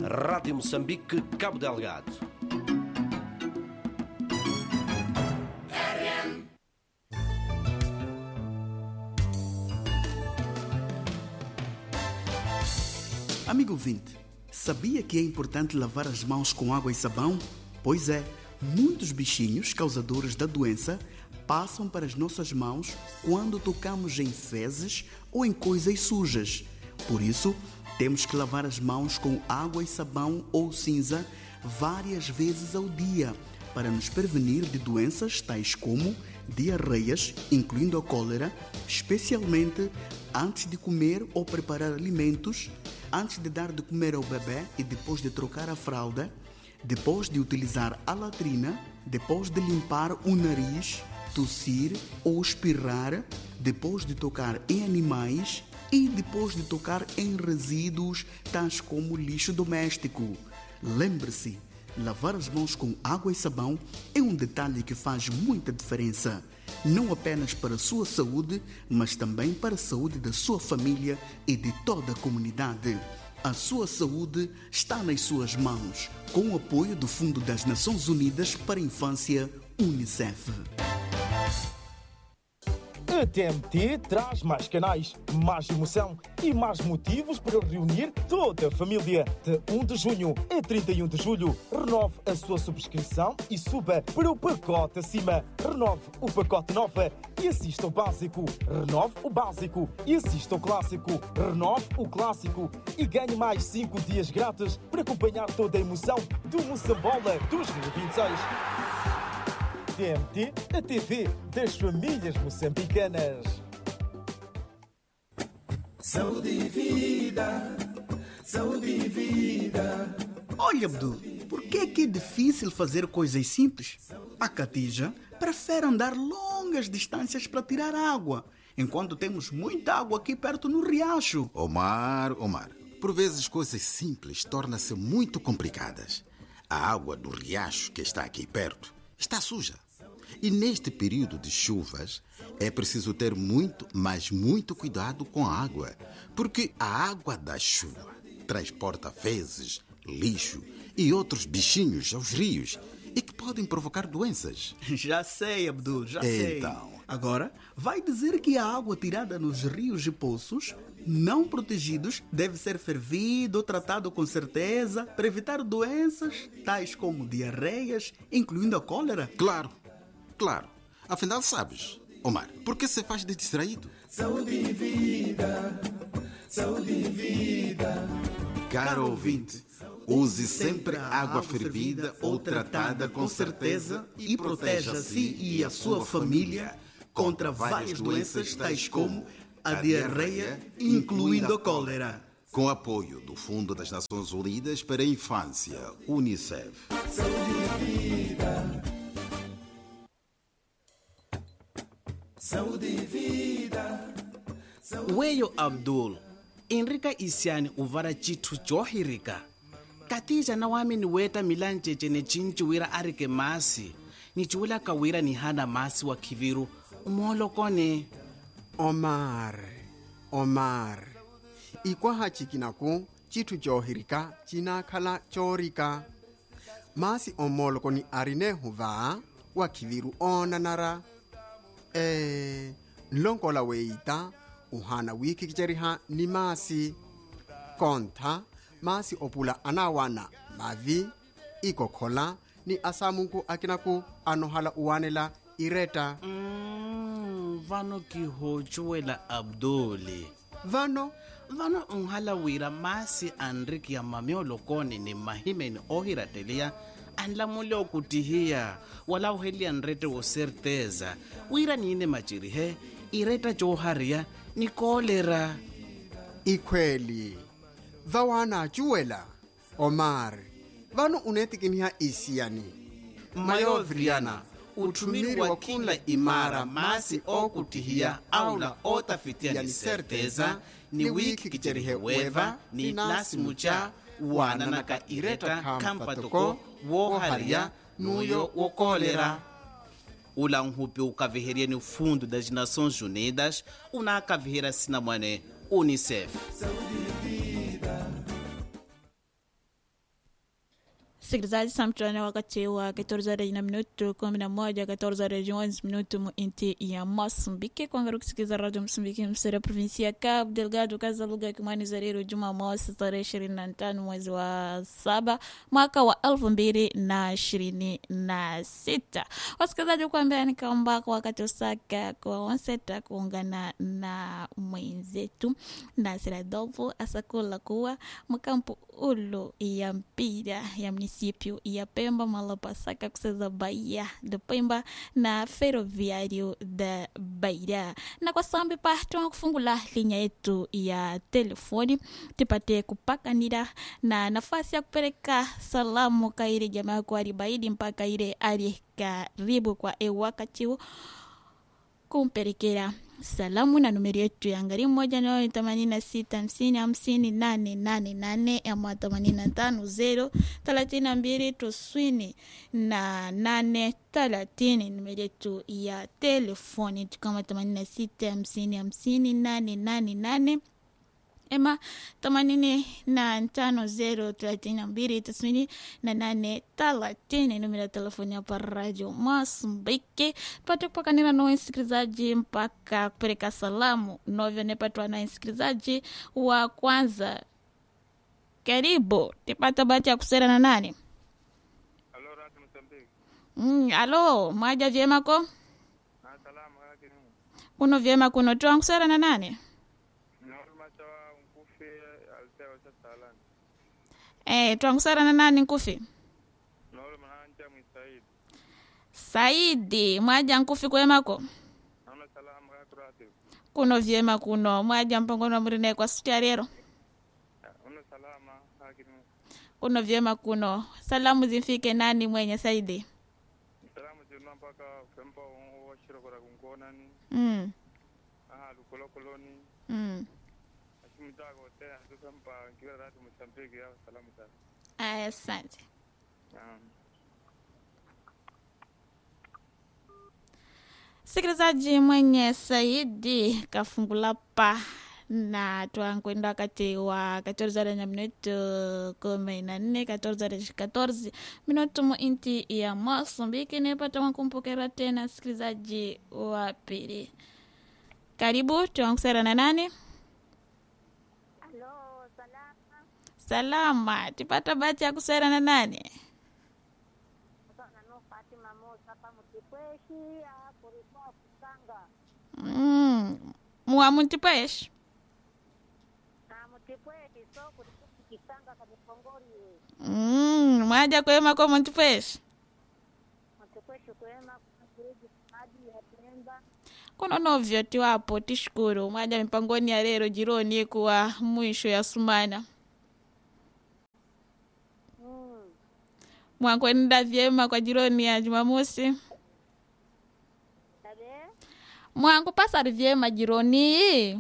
Rádio Moçambique, Cabo Delgado. Amigo ouvinte, sabia que é importante lavar as mãos com água e sabão? Pois é, muitos bichinhos causadores da doença passam para as nossas mãos quando tocamos em fezes ou em coisas sujas. Por isso, temos que lavar as mãos com água e sabão ou cinza várias vezes ao dia para nos prevenir de doenças tais como diarreias, incluindo a cólera, especialmente antes de comer ou preparar alimentos, antes de dar de comer ao bebê e depois de trocar a fralda, depois de utilizar a latrina, depois de limpar o nariz, tossir ou espirrar, depois de tocar em animais e depois de tocar em resíduos tais como lixo doméstico. Lembre-se, lavar as mãos com água e sabão é um detalhe que faz muita diferença, não apenas para a sua saúde, mas também para a saúde da sua família e de toda a comunidade. A sua saúde está nas suas mãos, com o apoio do Fundo das Nações Unidas para a Infância, UNICEF. A TMT traz mais canais, mais emoção e mais motivos para reunir toda a família. De 1 de junho a 31 de julho, renove a sua subscrição e suba para o pacote acima. Renove o pacote nova e assista o básico. Renove o básico e assista o clássico. Renove o clássico e ganhe mais 5 dias grátis para acompanhar toda a emoção do Moçambola 2026. TMT, a TV das famílias moçambicanas. Saúde e vida, saúde e vida. Olha, Abdul, por que é que é difícil fazer coisas simples? A Catija prefere andar longas distâncias para tirar água, enquanto temos muita água aqui perto no riacho. Omar, Omar, por vezes coisas simples tornam-se muito complicadas. A água do riacho que está aqui perto está suja. E neste período de chuvas é preciso ter muito, mas muito cuidado com a água, porque a água da chuva transporta fezes, lixo e outros bichinhos aos rios e que podem provocar doenças. Já sei, Abdul, já sei. Então. Agora, vai dizer que a água tirada nos rios e poços, não protegidos, deve ser fervida ou tratada com certeza para evitar doenças tais como diarreias, incluindo a cólera? Claro, claro. Afinal, sabes, Omar, por que se faz de distraído? Saúde e vida, saúde e vida. Caro ouvinte, use sempre água fervida ou tratada com certeza e proteja a si e a sua família contra várias doenças tais como a diarreia, incluindo a cólera. Com apoio do Fundo das Nações Unidas para a Infância, UNICEF. Saúde e vida. weyo abdul inrika isyani uvara cithu johirika katija na wami ni weta milancece ni cinciwira arike masi ni ciwila kawira ni hana masi wa khiviru umolokone omar omar ikwaha cikinaku citthu cohirika cinakhala corika masi omoloko ni arine huva wa khiviru onanara e nlonkola weita uhana wiikhikiceriha ni masi kontha masi opula anawana mavi ikokhola ni asamunku akinaku anohala uwanela ireta mm, vano kihocuwela abduli vano vano nhala wira masi anriki ya mamiolokone ni mahimeni ohirateliya anlamule okutihiya wala uheliya nrete wo certeza wira niine macirihe ireta cohariya ni kolera ikhweli vawana acuwela omar vano unetikiniha isiyani mayovriana uthumiri wa kila imara masi okutihiya aula otafitiya ni certeza ni wiki kicerihe weva ni nasimuca wananaka ireta khampatoko wohariya nuyo wokolera ula nhupi ukaviheria ni fundo das nações unidas unakavihira sinamwane unicef Msikilizaji, samtane wakati wa 14 na minuto 11 14 11 minuto mu inti ya Moçambique kwangari kusikiliza radio Msumbiki msere provinsi ya Cabo Delgado kaza lugha ya Kimwani Zariru Jumamosi tarehe 25 mwezi wa saba mwaka wa elfu mbili na ishirini na sita. Wasikilizaji, kuambia ni kwamba kwa wakati usaka kwa wanseta kuungana na mwenzetu Nasir Adolfo asakula kuwa mkampu ulo ya mpira ya município ya Pemba malapasaka kuseza Bahia de Pemba na ferroviário da Beira. Na kwa sambi pa tuma kufungula linha yetu ya telefoni tupate kupakanira na nafasi ya kupeleka salamu kaire jamaa kwa ribaidi mpaka ile ali karibu kwa e wakati huu kumpelekea salamu na numeri yetu ya ngari moja nayo ni themanini na sita hamsini hamsini nane nane nane ama themanini na tano zero thelathini na mbili tisini na nane thelathini numeri yetu ya telefoni tukama themanini na sita hamsini hamsini nane nane nane ema themanini na tano zero thelathini na mbili tisini na nane thelathini numero ya telefoni hapa Radio Masumbiki. Tupate kupakanira na msikilizaji mpaka kupeleka salamu novyo nepatwa na msikilizaji wa kwanza. Karibu tipata bahati ya kusera na nani? Halo, Radio Mozambique. Mm, alo mwaja vyema ko Ah, salama kake ni. kuno vyema kuno toa kusera na nani? Norma chawa unkufi altewa cha salani. Eh, toa kusera na nani nkufi? Norma nanja mwisaidi. Saidi mwaja nkufi kwemako Naona salama kake radio. kuno vyema kuno mwaja mpongono murine kwa suti rero Una salama kake ni. kuno vyema kuno salamu zimfike nani mwenye Saidi Salamu jina mpaka fempa washiro kora kunkona ni. mm, Aha lukolo koloni. mm. Ashimutago tena tukempa kiwa Radio Mozambique ya salamu sana. Aya, asante Um, sikilizaji mwenye Saidi kafungula pa na twankwenda wakati wa 14 na minuto kumi na nne 14 14 minuto mu inti ya Mozambique nipata mwakumpokera tena sikilizaji wa pili karibu twankusera na nani Halo, salama. salama tipata bahati ya kusera na nani Sana no Fatima Musa hapa mtikweshi hapo rikwa kusanga. mm. muamutipaesh Na mtikweshi so kulikuwa kisanga kamikongori. mm. mwaja kwema kwa muntipaesh Mtikweshi kwema kuna kiriji maji ya Pemba. kuno novyo tiwapo tishukuru mwaja mipangoni ya lero jironi kuwa mwisho ya sumana Mm. mwakwenda vyema kwa jironi ya jumamosi Tabe? mwangu pasari vyema jironi Eh,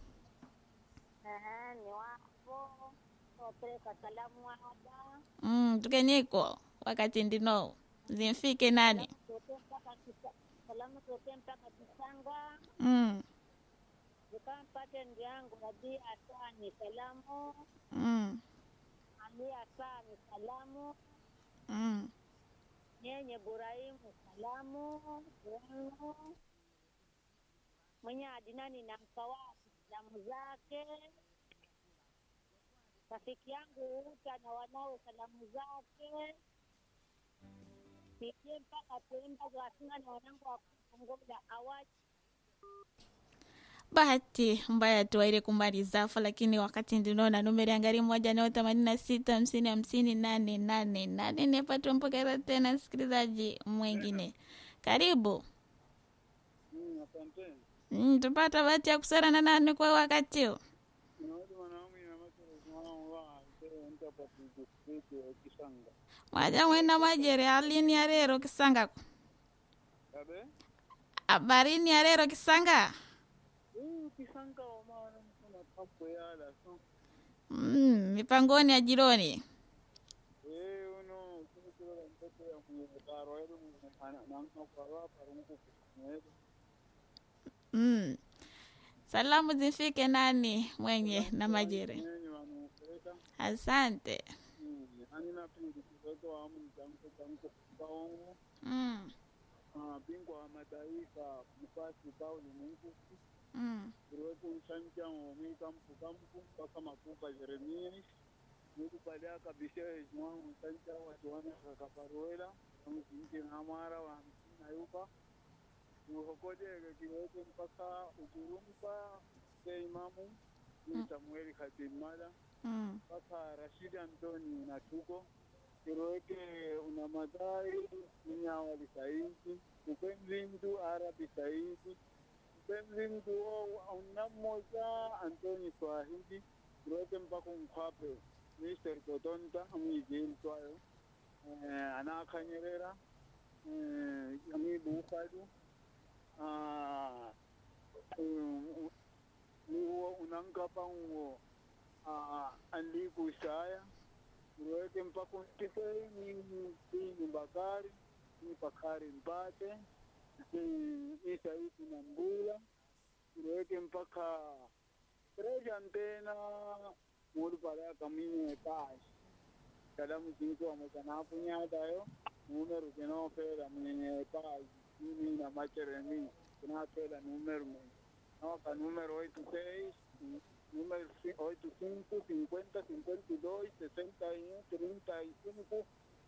ni wapo. Wapeleka salamu hapa. mm, tukeniko wakati ndino zimfike nani Zote mpaka kisa. Salamu zote mpaka kisanga. mm, Zikampate ndio yangu Rabi Asani salamu. mm, Ali Asani salamu. mm. Nyenye Burahimu salamu wenu mwenye Adinani na mkawasi salamu zake, rafiki yangu Uta na wanawe salamu zake, nije mpaka Pemba Gwasinga na wanangu wa Kongola awaji bahati mbaya tuwaile kumalizafa lakini wakati ndinaona numeri angari moja nao themanini na sita hamsini hamsini nane nane nane nepatwa mpokera tena msikilizaji mwengine karibu mm, asante. mm, tupata bahati ya kusara na nani kwa wakati huu Naona mwanangu ina masoro mwana wa sasa nita pa kujifikia kisanga. mwaja mwena majere alini ya rero kisanga Tabe? abarini ya rero kisanga Eh, kisanga wa maana mkuna papo yala so. mm, mipangoni ya jironi Eh, uno kuko mtoto ya mwenye yedu mwana na mtu kwa hapa rungu kunedo. mm. salamu zifike nani mwenye na majere Nyenye wanupeleka. asante Mm, ani na pili kizoto wa amu jamko jamko kaongo Mm. Ah, bingwa wa mataifa mfasi Pauli Mungusi Mm. kuliwepo mshanja omwika mpukampu mpaka makupa Jeremia nikupalia kabisa ejimwa mshanja watuwana kakaparuela amuzinji namara wa hamsini na yupa uhokodege kiweke mpaka ukirumpa se imamu ni Samueli Katimala Mm. mpaka Rashid Antoni Natuko kiroeke una madai ninyawali saidi upenzi mtu Arabi saidi upenzi mtu una mmoja Antoni Swahili kiroeke mpaka mkwape Mr. Kotonta amwijili twayo eh, anakanyerera eh, amibukadu ah, um, niwo unankapa ngo ah, andiku saya niweke mpaka untipe ni ni bakari ni bakari mpate ni saidi na mbula niweke mpaka treja ntena muri pala kamine kashi kalamu jinko amekanapu nyadayo numero kinofera mwenye kazi mimi na machereni kinafera numero mwenye Noca número 86, número 85, 50, 52, 61, 35,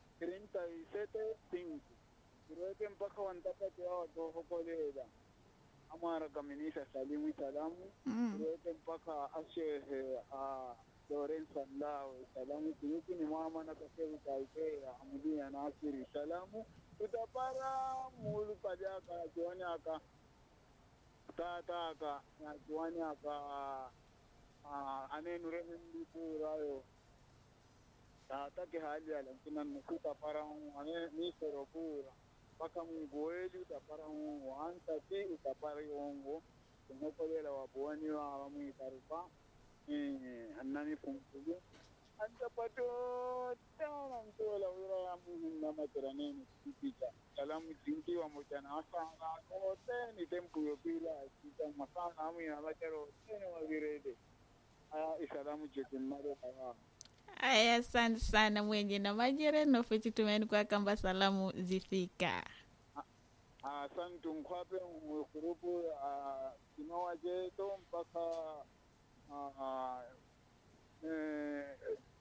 37, 5. Kiroeke mpaka wantapati hao watoho kolela. Amara kaminisha salimu salamu. Mm. Kiroeke mpaka ashehe a Lorenzo Lawe salamu. Kinyuki ni mama na kasevu kaikea amudia nasiri salamu. Tutapara mulu pajaka jioni aka tataka nakiwani aka anenure hindi purayo tatake hali ala kina nukuta para ane nisero pura paka mgoeli utapara wanta ti utapara yongo kunokolela wabuani wa wamwitarupa annani funkulu antapato tana ntola wira ya muhim na materaneni kupicha salamu jinki wa mojana asana kote ni tempu yo pila kita masana amu ina macharo tene wa virede aya isalamu jetin mare kawa Aya, asante sana mwenye na majere nofiti tumeni kwa kamba salamu zifika. asantu nkwape mkurupu kinowa jeto mpaka ah, eh,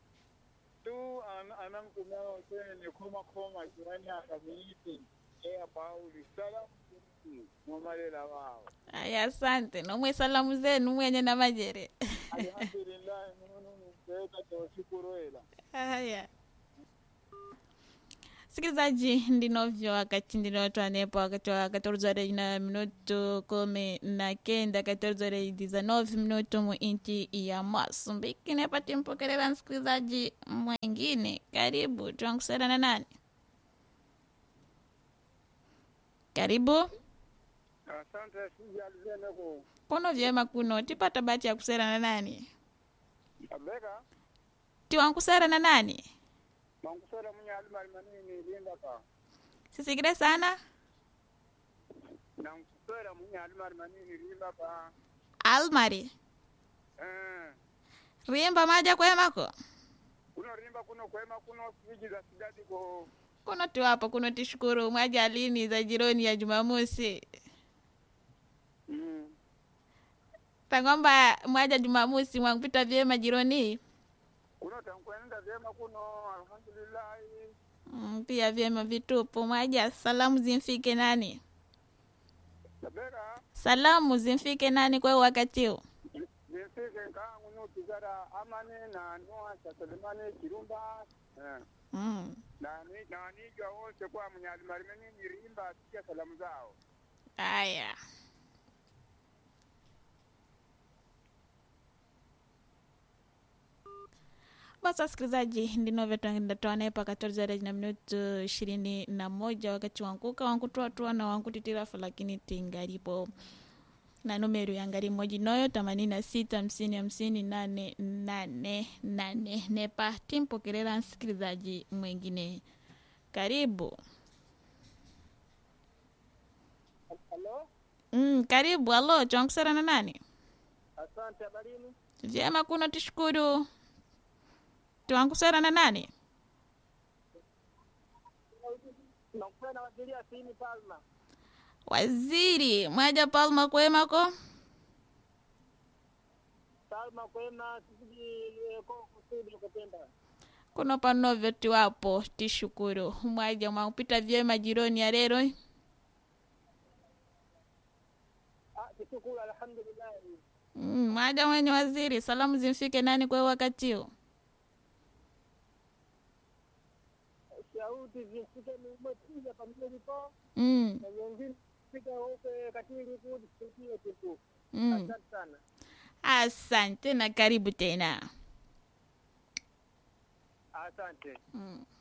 tu an- anankumeo tene koma koma kiwani akamiiti ea pauli salamu jinki mwamarela wao Aya, asante nomwe salamu zenu mwenye na majere. alhamdulillahi nunu niteka tewashikuroela Haya, sikilizaji, ndinovyo wakati ndinotwanepo wakati wa 14 na minuto kumi na kenda 14 19 minuto mu inchi ya Masumbiki. Nepati mpokelera msikilizaji mwengine, karibu twankusera na nani? Karibu asante sijalizeneko kuno vyema kuno tipata bahati ya kusera na nani? abeka Tiwankusera na nani? mankusera munyalumali manini lindaka Sisikire sana nankusera munyalumali manini lindaka Almari eh rimba maja kwemako kuno rimba kuno kwema kuno siji za sidadi ko kuno tiwapo kuno tishukuru mwaja lini za jironi ya Jumamosi mm. tangomba mwaja Jumamosi mwangupita vyema jironi kuno tankwenda vyema kuno alhamdulillahi mm, pia vyema vitupu mwaja salamu zimfike nani abeka salamu zimfike nani kwa wakati huu zimfike nkangu nutizara amane na noa sasalimane kirumba eh. mm. na ni- na nijwa wose kwa munyalumali manini rimba sikia salamu zao aya basi wasikilizaji ndinovyotandatwane pa 14 na minuto ishirini na moja wakati wankuka wankutuatua na wankutitirafu lakini tingalipo na numero yangali moji noyo themanini na sita hamsini hamsini nane nane nane nepa timpokelera msikilizaji mwengine karibu halo mm, karibu alo chwankusera na nani asante habarini vyema kuno tishukuru twankusera na nani nakupa na waziri asini Palma. waziri mwaja palma kwemako Palma kwema sisi ko kusudi kupenda. kuno panovyo tiwapo tishukuru mwaja mwaupita vyema jironi ya lero Ah, tushukuru alhamdulillah. mm, mwaja mwenye waziri salamu zimfike nani kwa wakati huu Shauti zifike mmoja pamoja lipo mm, na wengine fika huko katili kudi tusikie tu. mm. Asante sana. asante na karibu tena Asante. mm.